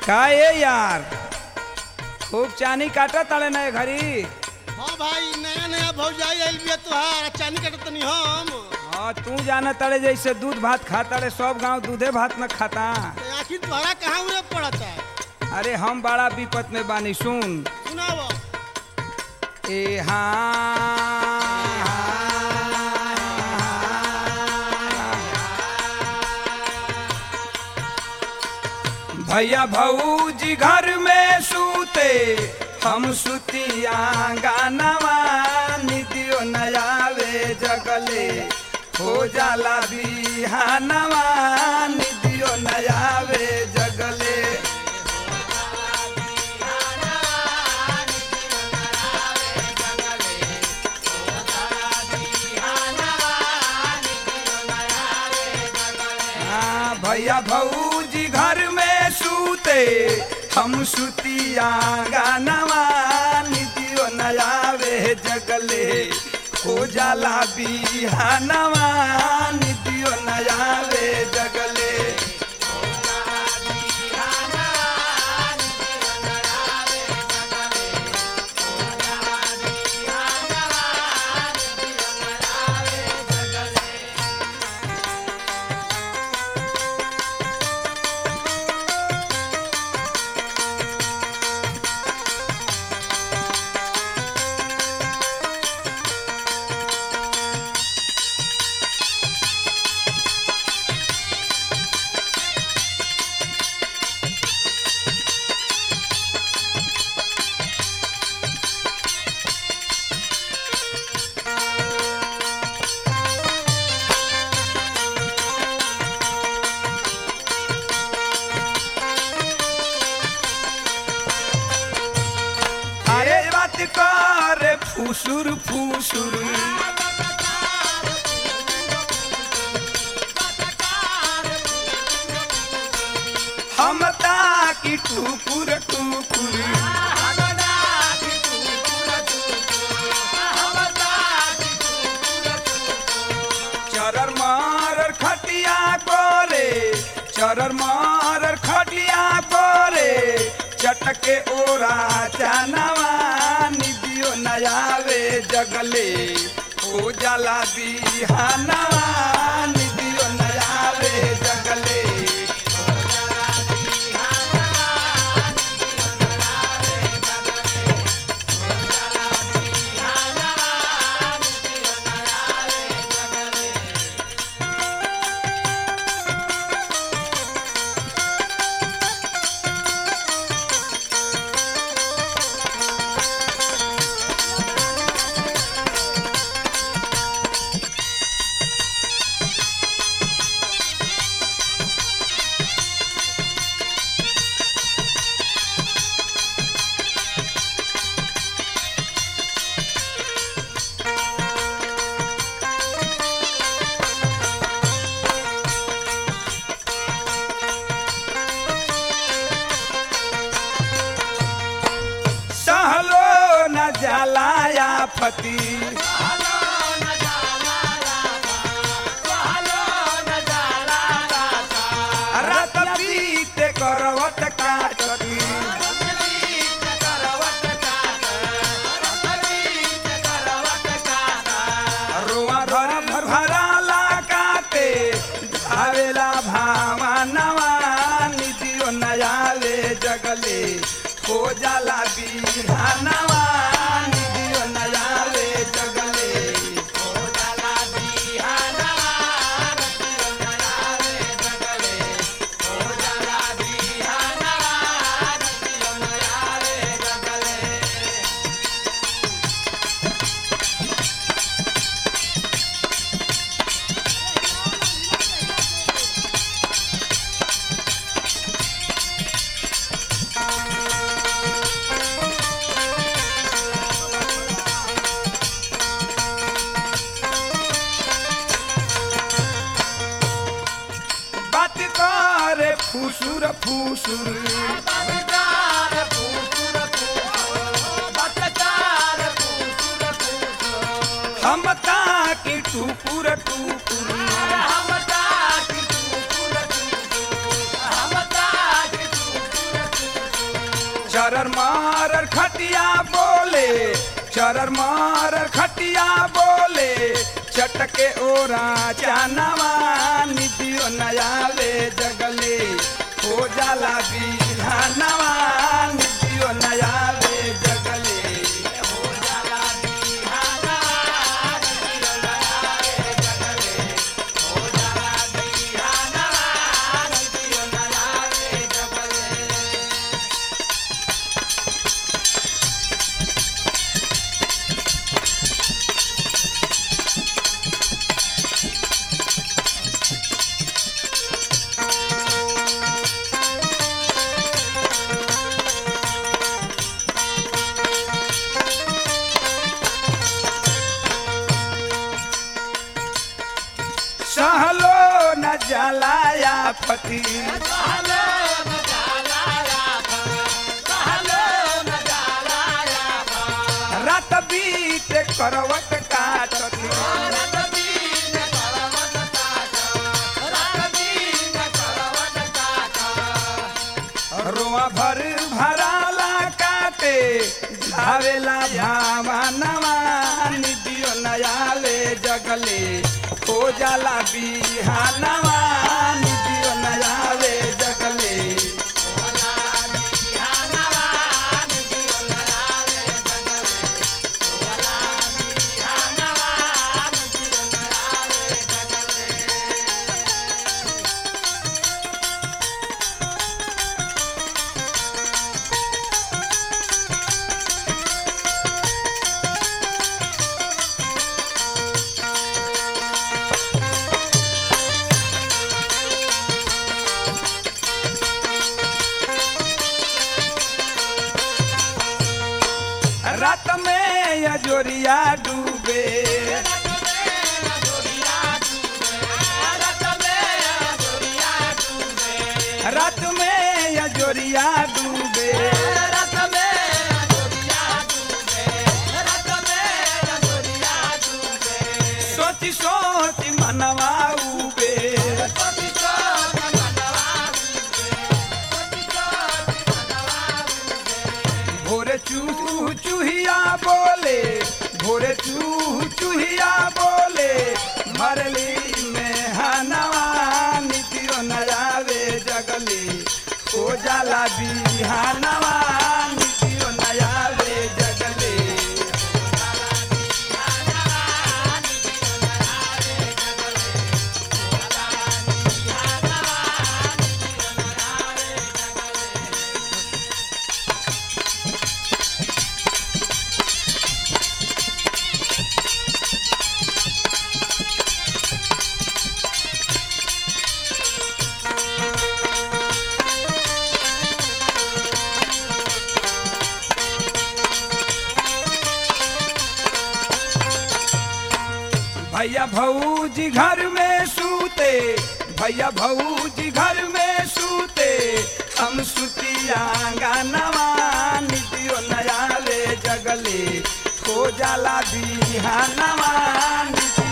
का ये यार खूब चानी काटा ताले नए घरी हाँ भाई नया नया भौजाई आइल बिया तुहार चानी कटत तनी हम हाँ तू जाना तारे जैसे दूध भात खाता रे सब गांव दूधे भात न खाता तो आखिर तुम्हारा कहाँ उड़े पड़ता है अरे हम बड़ा विपत में बानी सुन सुनाओ ए हाँ भैया भौजी घर में सूते हम सुतिया गानवा निदियो नयावे जगले हो जाला बिहानवा निदियो नयावे जगले हाँ, भैया भौजी घर में सूते हम सुतिया गानवा निदियो नयावे जगले हो जाला बिहानवा निदियो नयावे जगले अरे बात कर फुसुर फुसुर हम ताकि टुकुर टुकुर चरर मारर खटिया करे चरर मारर खटिया करे चटके ओरा जानवा निदियो नयावे जगले ओ जाला बिहानवा निदियो नयावे जगले सहलो न जलाया फती रत पीते करवत काटती रोआ धर भर भराला काटे आवेला भावा नवा निदियो नयावे जगले हो जाला बिहानवा निदियो नयावे जगले हो जाला बिहानवा निदियो नयावे जगले हो जाला बिहानवा निदियो नयावे जगले बात करे फुसुर फुसुर हम ताकि टुकुर टुकुर जाले चरर मारर खटिया बोले चटके ओरा चानवा निदियो नयाले जगले हो जाला बिहानवा निदियो नयाले जगले हो जाला बिहानवा निदियो नयाले जगले हो जाला बिहानवा निदियो नयाले जगले सहलो न जलाया पति रात बीत करवट काटती रोआ भर भराला काटे धावेला भावनवा निदियो नयाले जगले हो जाला बिहानवा निदियो नयाले जगले रात में या जोरिया डूबे रात में या जोरिया डूबे सोची सोची मनवा उबे भोरे चूह चूहिया बोले भोरे चूह चूहिया बोले मरली में हनवा नितियो नयावे जगली ओ जाला बिहानवा नितियो नयावे जगले भैया भौजी घर में सूते भैया भौजी घर में सूते हम सुतिया गानवा निदियो नयाले जगले हो जाला बिहानवा निदियो